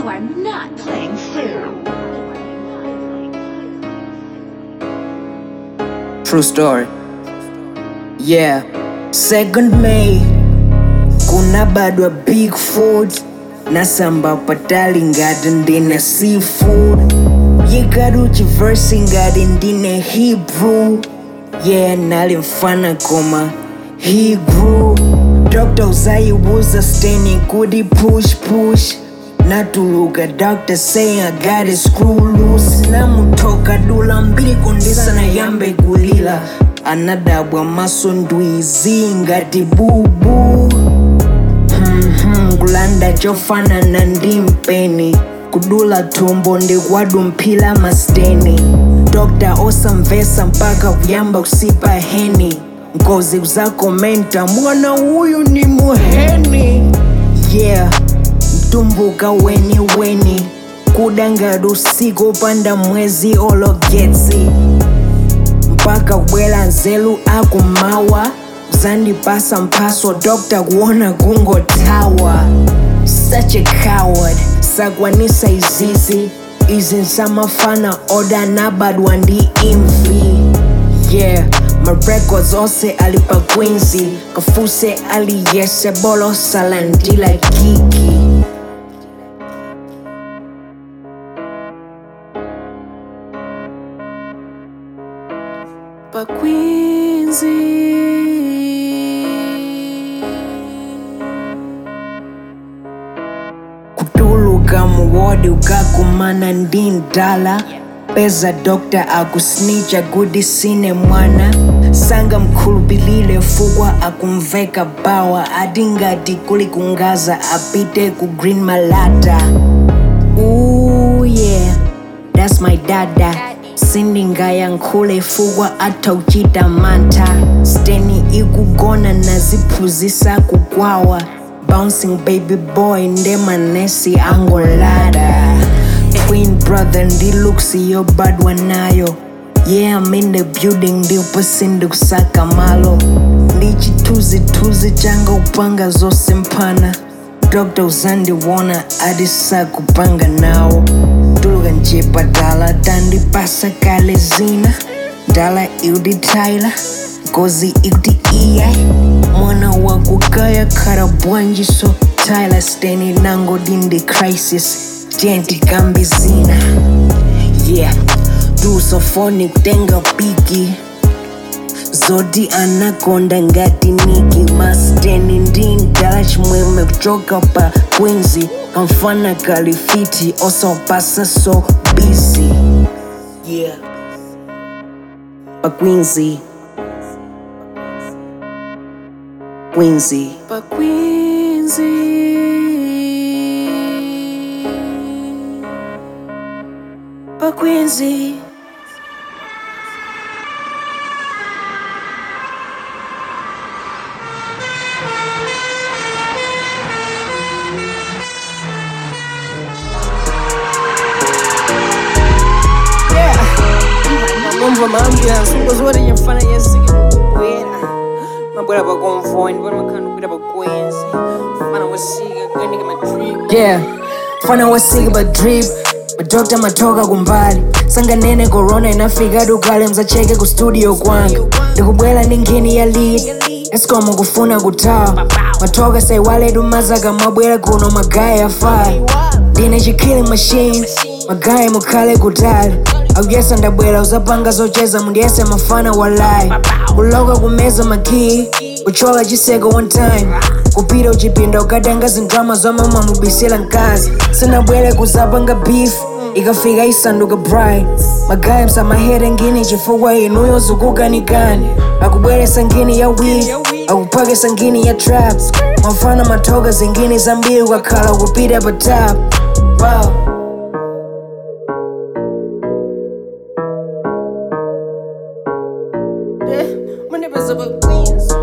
are not playing fair. True story. Yeah. Second May. Kuna bado Bigfoot. Nasamba patali ngati ndine seafood. Yikaruchi verse ngati ndine Hebrew. Yeah, nali mfana koma he grew. Dr. uzayibuza staining kudi push push. natuluka doctor saying I got a screw loose namutoka dula mbili kundisa na yambe kulila anadabwa maso ndwizi ngati bubu Mhm, kulanda chofanana ndi mpeni kudula tumbo ndikwadumphila masteni dokta osamvesa mpaka kuyamba kusipa heni ngozi kuzakomenta mwana uyu ni muheni yeah mtumbuka weni weni kudangada usiku upanda mwezi ologetsi mpaka kubwera nzelu akumawa zandipasa mphaso dokta kuona kungotawa such a coward sakwanisa izizi izi nsamafana oda nabadwa ndi imvi yeah my records onse ali pa quincy kafuse aliyese bolo salandila kiki Pa Queensy. kutuluka muwodi ukakumana ndi ndala peza dokta akusnicha kuti sine mwana sanga mkhulupilire fukwa akumveka bawa ati ngati kuli kungaza apite ku green malata Ooh, yeah, that's my dada sindingayankhule fukwa atha uchita mantha steni ikugona naziphunzisa kukwawa bouncing baby boy nde manesi angolada twin brother ndi looks yobadwa nayo yeah i'm in the building ndipo sindikusaka malo ndi chithunzithunzi changa kupanga zose mphana dr uzandiwona atisakupanga nawo tuluka nchipatala tandipasa kale zina ndala iuditaila ngozi ikuti iya mwana wakukaya khala bwanji so tyler steni nango dindi crisis tentikambi zina yeah tusofoni kutenga piki zoti anakonda ngati niki masteni ndi ndala chimwemwe kuchoka pa quinzi kamfana kalifiti osopasa so busy yeah pa quinzi quinzi Pa Queensy. Pa Queensy. mambo maambulance ngoziwoti nyamfana yesikibwera mabwera pa convoy ndipoti makhala kupita pa kwenzi fana wasika kuyendeka madrip yeah fana wasika pa drip madokta matoka kumbali sanganene corona inafika dukale mzacheke ku studio kwanga ndikubwera ndi nkhani ya lead escom kufuna kutawa matoka saiwale dumazaka mabwera kuno magayi afaya ndine chikilling machine magayi mukhale kutali akuyesa ndabwera uzapanga zocheza mundiyese mafana walai kuloka kumeza makii kuchola chiseko one time kupita uchipinda ukatenga zindrama zomwe mubisira mkazi sinabwere kuzapanga beef ikafika isanduka bright magayi msamahere ngini chifukwa inuyo zukukanikani akubweresa ngini ya weed akuphakisa ngini ya trap mafana matoka zingini zambiri ukakhala kupita pa top wow. Manipulative queens.